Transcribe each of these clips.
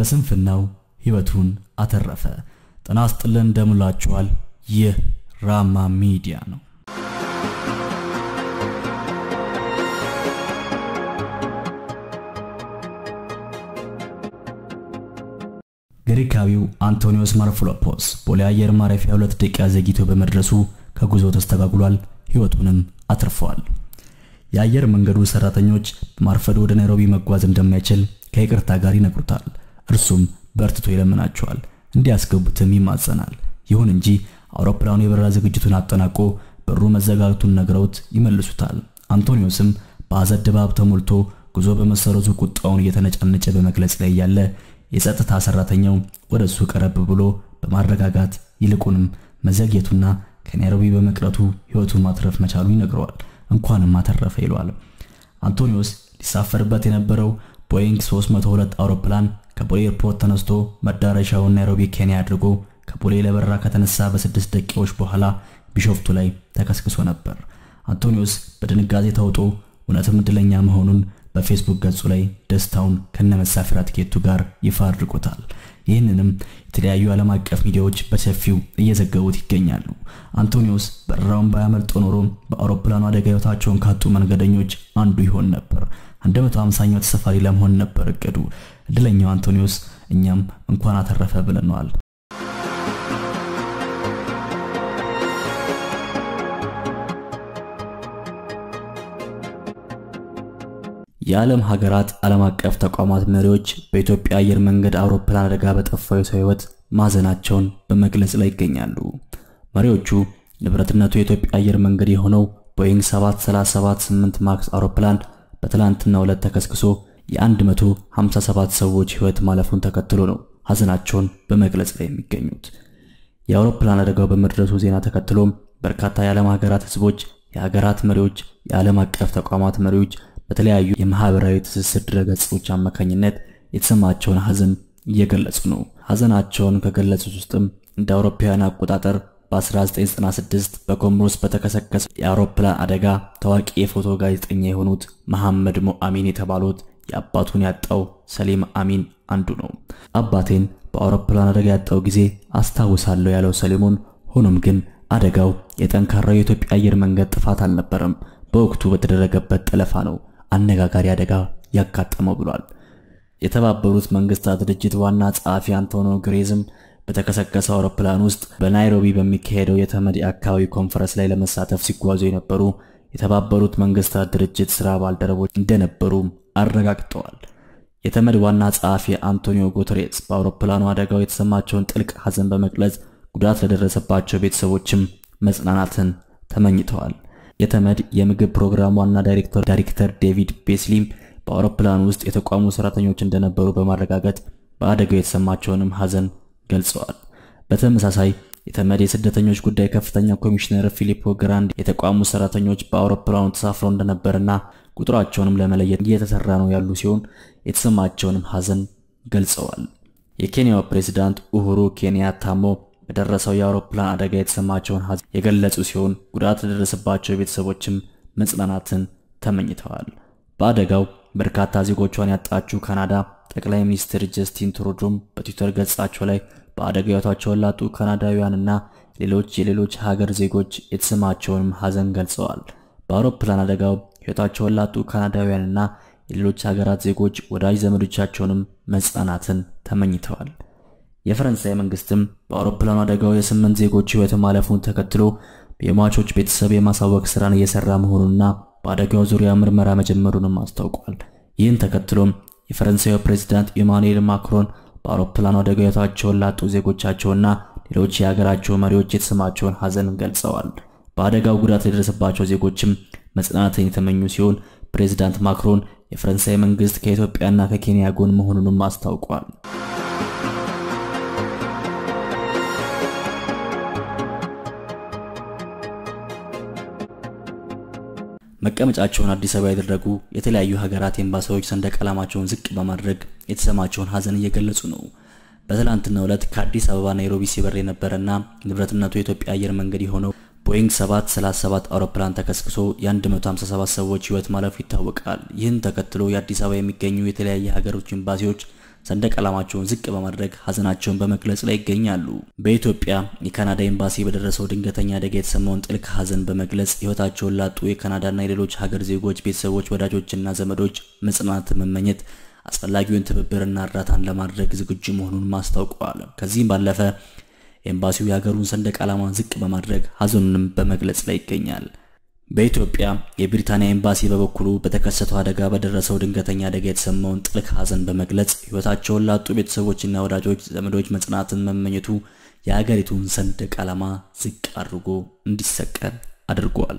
በስንፍናው ሕይወቱን አተረፈ። ጤና ይስጥልን እንደምላችኋል። ይህ ራማ ሚዲያ ነው። ግሪካዊው አንቶኒዮስ ማርፎሎፖስ ቦሌ አየር ማረፊያ ሁለት ደቂቃ ዘግይቶ በመድረሱ ከጉዞ ተስተጓጉሏል፣ ሕይወቱንም አትርፈዋል። የአየር መንገዱ ሰራተኞች በማርፈዱ ወደ ናይሮቢ መጓዝ እንደማይችል ከይቅርታ ጋር ይነግሩታል። እርሱም በርትቶ ይለምናቸዋል፣ እንዲያስገቡትም ይማጸናል። ይሁን እንጂ አውሮፕላኑ የበረራ ዝግጅቱን አጠናቆ በሩ መዘጋቱን ነግረውት ይመልሱታል። አንቶኒዮስም በሐዘን ድባብ ተሞልቶ ጉዞ በመሰረዙ ቁጣውን እየተነጫነጨ በመግለጽ ላይ ያለ የጸጥታ ሰራተኛው ወደ እሱ ቀረብ ብሎ በማረጋጋት ይልቁንም መዘግየቱና ከናይሮቢ በመቅረቱ ሕይወቱን ማትረፍ መቻሉ ይነግረዋል። እንኳንም አተረፈ ይለዋል። አንቶኒዮስ ሊሳፈርበት የነበረው ቦይንግ 302 አውሮፕላን ከቦሌ ኤርፖርት ተነስቶ መዳረሻውን ናይሮቢ ኬንያ አድርጎ ከቦሌ ለበረራ ከተነሳ በስድስት ደቂቃዎች በኋላ ቢሾፍቱ ላይ ተከስክሶ ነበር። አንቶኒዮስ በድንጋጤ ተውጦ እውነትም እድለኛ መሆኑን በፌስቡክ ገጹ ላይ ደስታውን ከነመሳፈሪያ ትኬቱ ጋር ይፋ አድርጎታል። ይህንንም የተለያዩ ዓለም አቀፍ ሚዲያዎች በሰፊው እየዘገቡት ይገኛሉ። አንቶኒዮስ በረራውን ባያመልጦ ኖሮ በአውሮፕላኑ አደጋ ሕይወታቸውን ካጡ መንገደኞች አንዱ ይሆን ነበር። 150ኛው ተሳፋሪ ለመሆን ነበር እቅዱ። እድለኛው አንቶኒዮስ እኛም እንኳን አተረፈ ብለነዋል። የዓለም ሀገራት ዓለም አቀፍ ተቋማት መሪዎች በኢትዮጵያ አየር መንገድ አውሮፕላን አደጋ በጠፋው የሰው ሕይወት ማዘናቸውን በመግለጽ ላይ ይገኛሉ። መሪዎቹ ንብረትነቱ የኢትዮጵያ አየር መንገድ የሆነው ቦይንግ 7378 ማክስ አውሮፕላን በትላንትናው ዕለት ተከስክሶ የ157 ሰዎች ሕይወት ማለፉን ተከትሎ ነው ሀዘናቸውን በመግለጽ ላይ የሚገኙት። የአውሮፕላን አደጋው በመድረሱ ዜና ተከትሎም በርካታ የዓለም ሀገራት ሕዝቦች፣ የሀገራት መሪዎች፣ የዓለም አቀፍ ተቋማት መሪዎች በተለያዩ የማህበራዊ ትስስር ድረገጾች አማካኝነት የተሰማቸውን ሀዘን እየገለጹ ነው። ሀዘናቸውን ከገለጹት ውስጥም እንደ አውሮፓውያን አቆጣጠር በ1996 በኮሞሮስ በተከሰከሰ የአውሮፕላን አደጋ ታዋቂ የፎቶ ጋዜጠኛ የሆኑት መሐመድ ሞአሚን የተባሉት የአባቱን ያጣው ሰሊም አሚን አንዱ ነው። አባቴን በአውሮፕላን አደጋ ያጣው ጊዜ አስታውሳለሁ ያለው ሰሊሞን፣ ሆኖም ግን አደጋው የጠንካራው የኢትዮጵያ አየር መንገድ ጥፋት አልነበረም፣ በወቅቱ በተደረገበት ጠለፋ ነው አነጋጋሪ አደጋ ያጋጠመው ብሏል። የተባበሩት መንግስታት ድርጅት ዋና ጸሐፊ አንቶኒዮ ግሬዝም በተከሰከሰ አውሮፕላን ውስጥ በናይሮቢ በሚካሄደው የተመድ የአካባቢ ኮንፈረንስ ላይ ለመሳተፍ ሲጓዙ የነበሩ የተባበሩት መንግስታት ድርጅት ስራ ባልደረቦች እንደነበሩ አረጋግጠዋል። የተመድ ዋና ጸሐፊ አንቶኒዮ ጉተሬስ በአውሮፕላኑ አደጋው የተሰማቸውን ጥልቅ ሐዘን በመግለጽ ጉዳት ለደረሰባቸው ቤተሰቦችም መጽናናትን ተመኝተዋል። የተመድ የምግብ ፕሮግራም ዋና ዳይሬክተር ዳይሬክተር ዴቪድ ቤስሊም በአውሮፕላን ውስጥ የተቋሙ ሰራተኞች እንደነበሩ በማረጋገጥ በአደጋው የተሰማቸውንም ሐዘን ገልጸዋል። በተመሳሳይ የተመድ የስደተኞች ጉዳይ ከፍተኛ ኮሚሽነር ፊሊፖ ግራንድ የተቋሙ ሰራተኞች በአውሮፕላኑ ተሳፍረው እንደነበርና ቁጥራቸውንም ለመለየት እየተሰራ ነው ያሉ ሲሆን የተሰማቸውንም ሐዘን ገልጸዋል። የኬንያው ፕሬዝዳንት ኡሁሩ ኬንያታሞ በደረሰው የአውሮፕላን አደጋ የተሰማቸውን ሐዘን የገለጹ ሲሆን ጉዳት ለደረሰባቸው ቤተሰቦችም መጽናናትን ተመኝተዋል። በአደጋው በርካታ ዜጎቿን ያጣችው ካናዳ ጠቅላይ ሚኒስትር ጀስቲን ትሩዶም በትዊተር ገጻቸው ላይ በአደጋ ሕይወታቸውን ላጡ ካናዳውያንና ሌሎች የሌሎች ሀገር ዜጎች የተሰማቸውንም ሐዘን ገልጸዋል። በአውሮፕላን አደጋው ሕይወታቸውን ላጡ ካናዳውያንና የሌሎች ሀገራት ዜጎች ወዳጅ ዘመዶቻቸውንም መጽናናትን ተመኝተዋል። የፈረንሳይ መንግስትም በአውሮፕላኑ አደጋው የስምንት ዜጎች ሕይወት ማለፉን ተከትሎ የሟቾች ቤተሰብ የማሳወቅ ስራን እየሰራ መሆኑንና በአደጋው ዙሪያ ምርመራ መጀመሩንም አስታውቋል። ይህን ተከትሎም የፈረንሳዩ ፕሬዝዳንት ኢማኑኤል ማክሮን በአውሮፕላኑ አደጋ ሕይወታቸውን ላጡ ዜጎቻቸውና ሌሎች የሀገራቸው መሪዎች የተሰማቸውን ሐዘን ገልጸዋል። በአደጋው ጉዳት የደረሰባቸው ዜጎችም መጽናናትን የተመኙ ሲሆን ፕሬዝዳንት ማክሮን የፈረንሳይ መንግስት ከኢትዮጵያና ከኬንያ ጎን መሆኑንም አስታውቋል። መቀመጫቸውን አዲስ አበባ ያደረጉ የተለያዩ ሀገራት ኤምባሲዎች ሰንደቅ ዓላማቸውን ዝቅ በማድረግ የተሰማቸውን ሐዘን እየገለጹ ነው። በትላንትናው ዕለት ከአዲስ አበባ ናይሮቢ ሲበር የነበረና ንብረትነቱ የኢትዮጵያ አየር መንገድ የሆነው ቦይንግ 737 አውሮፕላን ተከስክሶ የ157 ሰዎች ሕይወት ማለፉ ይታወቃል። ይህን ተከትሎ የአዲስ አበባ የሚገኙ የተለያየ ሀገሮች ኤምባሲዎች ሰንደቅ ዓላማቸውን ዝቅ በማድረግ ሀዘናቸውን በመግለጽ ላይ ይገኛሉ። በኢትዮጵያ የካናዳ ኤምባሲ በደረሰው ድንገተኛ አደጋ የተሰማውን ጥልቅ ሀዘን በመግለጽ ሕይወታቸውን ላጡ የካናዳና የሌሎች ሀገር ዜጎች ቤተሰቦች፣ ወዳጆችና ዘመዶች መጽናናትን መመኘት አስፈላጊውን ትብብርና እርዳታን ለማድረግ ዝግጁ መሆኑን ማስታውቀዋል። ከዚህም ባለፈ ኤምባሲው የሀገሩን ሰንደቅ ዓላማን ዝቅ በማድረግ ሀዘኑንም በመግለጽ ላይ ይገኛል። በኢትዮጵያ የብሪታንያ ኤምባሲ በበኩሉ በተከሰተው አደጋ በደረሰው ድንገተኛ አደጋ የተሰማውን ጥልቅ ሀዘን በመግለጽ ሕይወታቸውን ላጡ ቤተሰቦችና ወዳጆች ዘመዶች መጽናናትን መመኘቱ የሀገሪቱን ሰንደቅ ዓላማ ዝቅ አድርጎ እንዲሰቀል አድርጓል።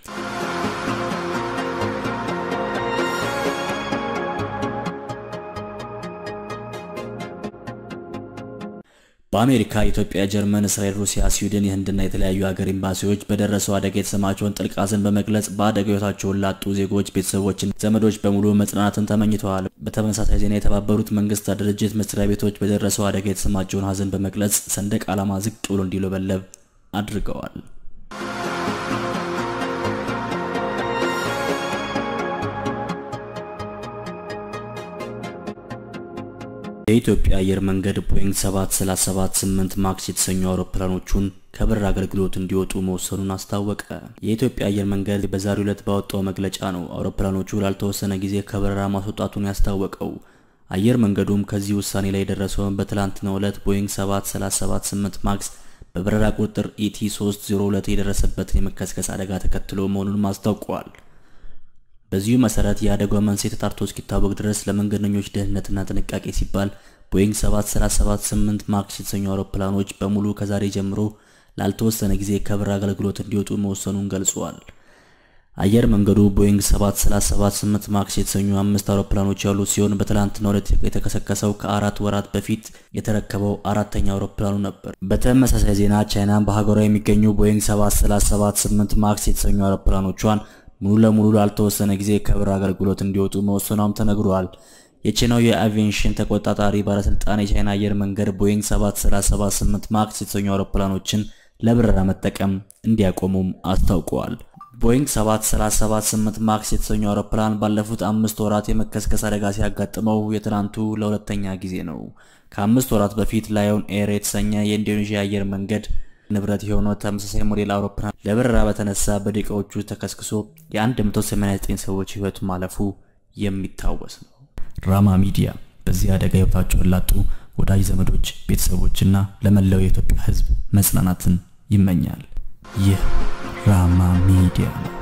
በአሜሪካ፣ ኢትዮጵያ፣ ጀርመን፣ እስራኤል፣ ሩሲያ፣ ስዊድን፣ የህንድና የተለያዩ ሀገር ኤምባሲዎች በደረሰው አደጋ የተሰማቸውን ጥልቅ ሀዘን በመግለጽ በአደጋው ሕይወታቸውን ላጡ ዜጎች ቤተሰቦችን፣ ዘመዶች በሙሉ መጽናናትን ተመኝተዋል። በተመሳሳይ ዜና የተባበሩት መንግስታት ድርጅት መስሪያ ቤቶች በደረሰው አደጋ የተሰማቸውን ሀዘን በመግለጽ ሰንደቅ ዓላማ ዝቅ ብሎ እንዲውለበለብ አድርገዋል። የኢትዮጵያ አየር መንገድ ቦይንግ 7378 ማክስ የተሰኙ አውሮፕላኖቹን ከበረራ አገልግሎት እንዲወጡ መወሰኑን አስታወቀ። የኢትዮጵያ አየር መንገድ በዛሬው ዕለት ባወጣው መግለጫ ነው አውሮፕላኖቹ ላልተወሰነ ጊዜ ከበረራ ማስወጣቱን ያስታወቀው። አየር መንገዱም ከዚህ ውሳኔ ላይ የደረሰውን በትላንትናው ዕለት ቦይንግ 7378 ማክስ በበረራ ቁጥር ኢቲ 302 የደረሰበትን የመከስከስ አደጋ ተከትሎ መሆኑንም አስታውቀዋል። በዚሁ መሰረት የአደጋው መንስኤ ተጣርቶ እስኪታወቅ ድረስ ለመንገደኞች ደህንነትና ጥንቃቄ ሲባል ቦይንግ 7378 ማክስ የተሰኙ አውሮፕላኖች በሙሉ ከዛሬ ጀምሮ ላልተወሰነ ጊዜ ከበረራ አገልግሎት እንዲወጡ መወሰኑን ገልጿል። አየር መንገዱ ቦይንግ 7378 ማክስ የተሰኙ አምስት አውሮፕላኖች ያሉት ሲሆን በትላንትናው ዕለት የተከሰከሰው ከአራት ወራት በፊት የተረከበው አራተኛ አውሮፕላኑ ነበር። በተመሳሳይ ዜና ቻይና በሀገሯ የሚገኙ ቦይንግ 7378 ማክስ የተሰኙ አውሮፕላኖቿን ሙሉ ለሙሉ ላልተወሰነ ጊዜ ከበረራ አገልግሎት እንዲወጡ መወሰኗም ተነግሯል። የቻይናው የአቪዬሽን ተቆጣጣሪ ባለስልጣን የቻይና አየር መንገድ ቦይንግ 7378 ማክስ የተሰኙ አውሮፕላኖችን ለበረራ መጠቀም እንዲያቆሙም አስታውቀዋል። ቦይንግ 7378 ማክስ የተሰኙ አውሮፕላን ባለፉት አምስት ወራት የመከስከስ አደጋ ሲያጋጥመው የትናንቱ ለሁለተኛ ጊዜ ነው። ከአምስት ወራት በፊት ላዮን ኤር የተሰኘ የኢንዶኔዥያ አየር መንገድ ንብረት የሆነው ተመሳሳይ ሞዴል አውሮፕላን ለበረራ በተነሳ በደቂቃዎቹ ተከስክሶ የ189 ሰዎች ሕይወት ማለፉ የሚታወስ ነው። ራማ ሚዲያ በዚህ አደጋ ሕይወታቸውን ላጡ ወዳጅ ዘመዶች፣ ቤተሰቦችና ለመላው የኢትዮጵያ ሕዝብ መጽናናትን ይመኛል። ይህ ራማ ሚዲያ ነው።